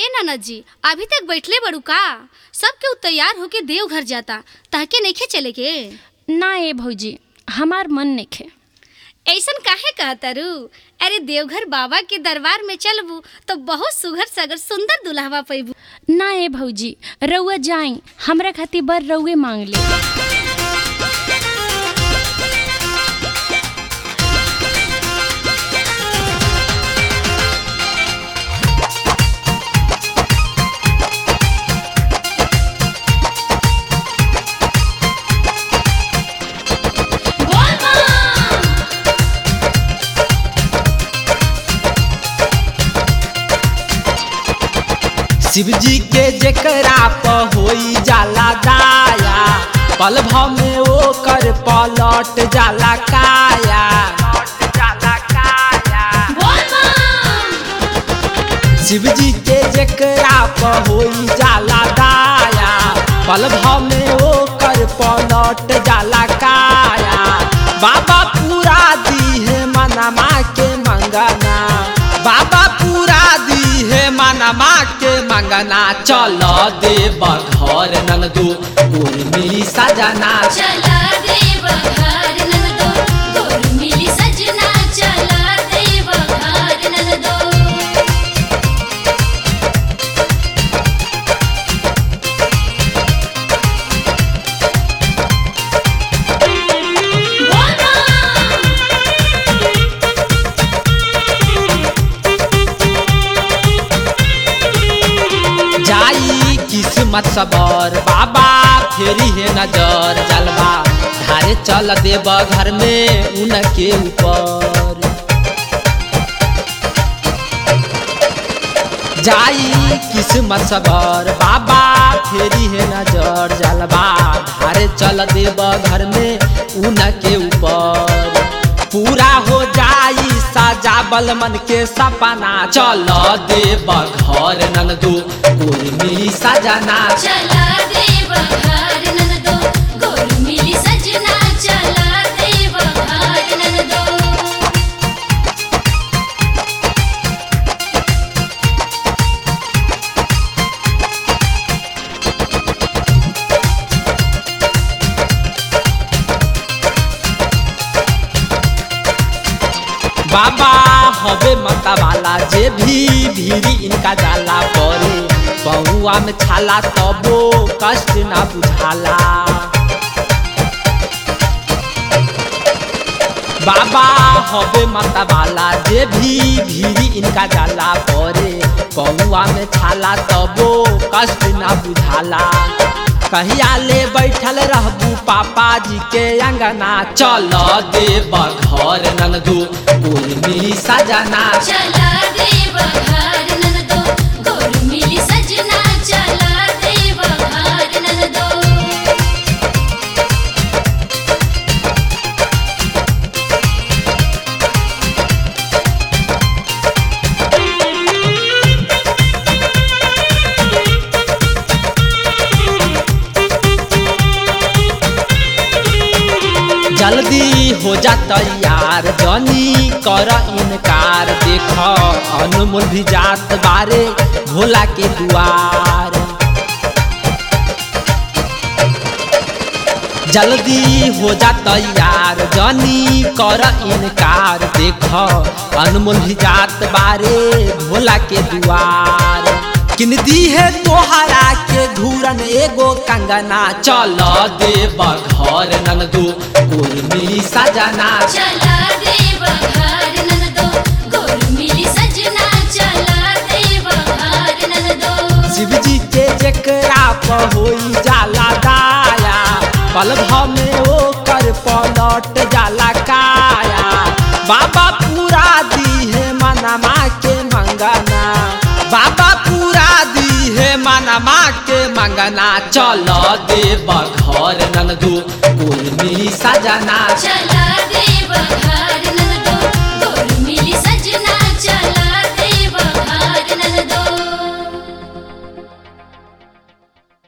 नाना जी अभी तक बैठले बड़ू का सब केहू तैयार होके देवघर जाता ताके नइखे चले के ना ए भौजी हमार मन नइखे ऐसन काहे कहतारू अरे देवघर बाबा के दरबार में चलबू तो बहुत सुघर सगर सुंदर दुल्हवा पैबू ना ए भौजी रउआ जाई हमरा खातिर बर रउए मांग ले शिव जी के जेकरा प होई जाला दाया पल भव में ओ कर पलट जाला काया शिव जी के जेकरा प होई जाला दाया पल भव में ओ कर पलट जाला काया बाबा पूरा दी है मनमा के मंगना बाबा पूरा दी है मनमा के मंगना चल देव घर नंदू उर्मी सजना चला देव घर नंदो गोर मिली सजना चला देव घर नंदो जाई किस्मत सबर बाबा फेरी है नजर जलवा धारे चल देव घर में उनके ऊपर जाई किस्मत सबर बाबा फेरी है नजर जलवा धारे चल देव घर में उनके ऊपर पूरा हो जाई सजाबल मन के सपना चल देव घर नंदू उर्मी सजना चला देव घर नंदो गोर मिली सजना चला देव घर नंदो बाबा हवे मता वाला जे भी भीरी इनका जाला परे बहुआ में छाला तबो कष्ट ना बुझाला बाबा हवे माता वाला जे भी भीरी इनका जाला परे बहुआ में छाला तबो कष्ट ना बुझाला कहिया ले बैठल रहबू पापा जी के अंगना चल देव घर नंदू उर्मी सजना चला देव घर नंदो गोर मिली सजना चला देव घर नंदो जल्दी हो जा तैयार जनी कर इनकार देख अनमोल भी जात बारे भोला के दुआर जल्दी हो जा तैयार जनी कर इनकार देख अनमोल भी जात बारे भोला के दुआर किन दी है तोहरा के घूरन एगो कंगना चल देव घर नंदू उर्मी सजना चला देव घर नंदो गोर मिली सजना चला देव घर नंदो शिव जी के जेकरा प होई जाला दाया पल भव में ओ कर पलट जाला काया बाबा पूरा दी है मनमा के मंगना बाबा पूरा दी है मनमा के मंगना चल देव घर नंदू उर्मी सजना चला देव घर